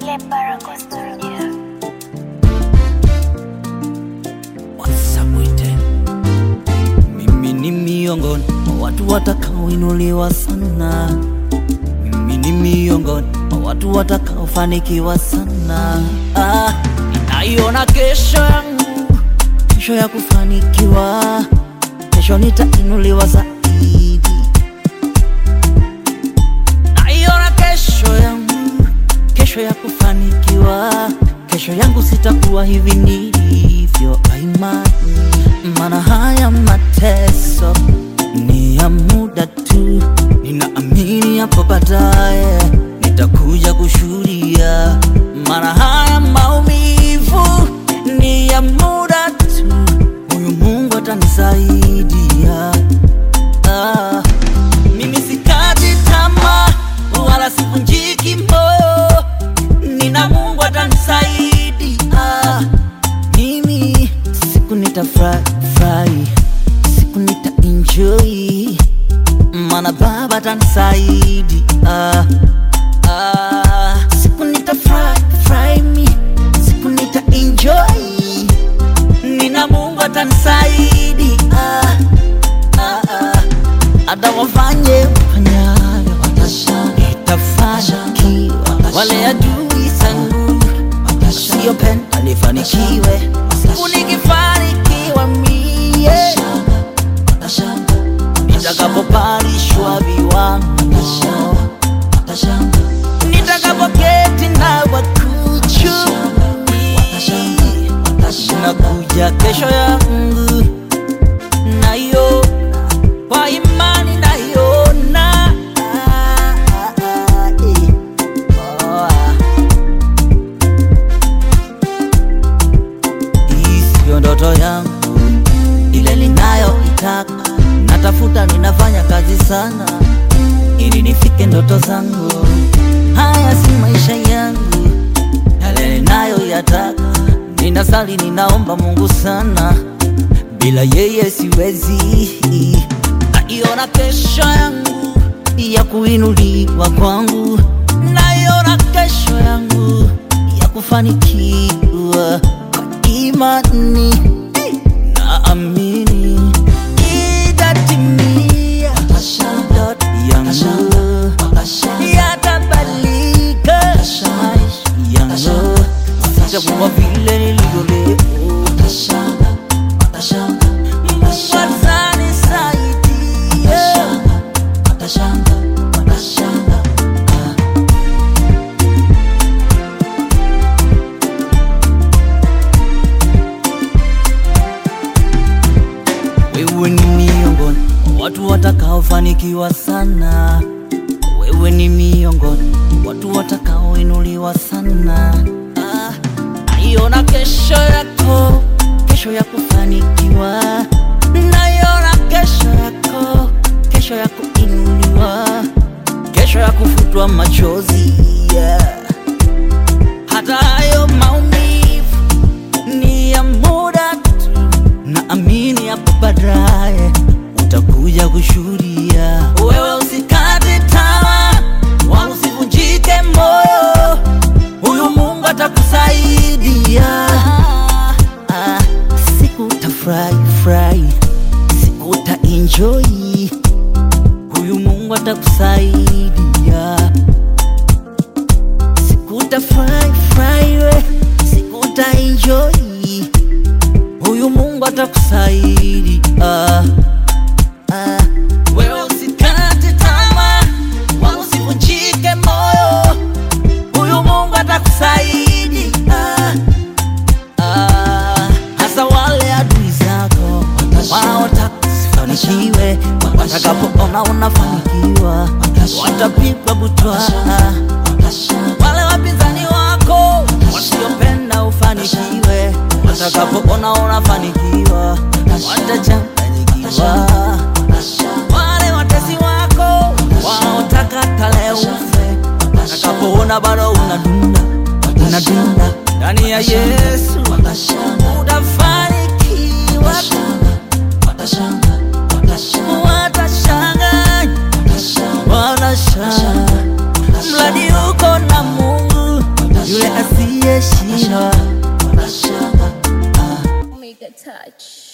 Le Barako Studio. Wasabwite. Mimi ni miongoni mwa watu watakaoinuliwa sana. Mimi ni miongoni mwa watu watakaofanikiwa sana. Ah, ninaiona kesho yangu, kesho ya kufanikiwa, kesho nitainuliwa zaidi. Naiona kesho yangu, kesho ya kufanikiwa, kesho yangu sitakuwa hivi nilivyo kwa imani, maana haya mateso ni ya muda tu, ninaamini hapo baadaye nitakuja kushuhudia, maana haya maumivu ni ya muda tu, huyu Mungu atanisaidia. Ah. Mimi sikati tamaa wala sivunjiki moyo, nina Mungu atanisaidia. Mimi siku nitafurahi furahi, siku nita enjoy, maana Baba atanisaidia. Ah, siku nitafurahi furahi, mi siku nita enjoy, nina Mungu atanisaidia. Ah, ah hata wafanye fanyayo itafanikiwa. Wale adui zangu wasiopenda nifanikiwe, siku nikifanikiwa mie nitakapopandishwa viwango, nitakapoketi na wakuchu, nakuja kesho yangu nayo kwa imani naiona. Oh, ah. Hii siyo ndoto yangu ile ninayoitaka, natafuta, ninafanya kazi sana ili nifike ndoto zangu. Haya si maisha yangu yale ninayoyataka, ninasali, ninaomba Mungu sana, bila yeye siwezi. Naiona kesho yangu ya kuinuliwa kwangu, naiona kesho yangu ya kufanikiwa kwa imani, naamini itatimia ndoto yangu yatabadilika maisha yangu, sitakuwa vile nilivyo leo. Mungu atanisaidia. Wewe ni miongoni mwa watu watakaofanikiwa sana. Wewe ni miongoni mwa watu watakaoinuliwa sana. Ah, naiona kesho yako, kesho ya kufanikiwa. Naiona kesho yako, kesho ya kuinuliwa, kesho ya kufutwa machozi yeah. Hata hayo maumivu ni ya muda tu, naamini hapo baadaye utakuja kushuhudia. Wewe usikate tamaa, wala usivunjike moyo, huyu Mungu atakusaidia. Ah, Siku utafurahi furahi, siku uta enjoy, huyu Mungu atakusaidia siku utafurahi furahi we, siku uta enjoy, huyu Mungu atakusaidia. Ah, ah. Wewe usikate tamaa, wala usivunjike moyo, huyu Mungu atakusaidia. Ah, hasa wale adui zako wanaotaka usifanikiwe, watakapoona unafanikiwa watapigwa butwa. Wale wapinzani wako wasiopenda ufanikiwe, watakapoona unafanikiwa watachanganyikiwa. Wale watesi wako wanaotaka kale ufe, watakapoona bado unadunda unadunda ndani ya Yesu, utafanikiwa. Watashangaa, watashangaa mradi uko na Mungu yule Mega Touch.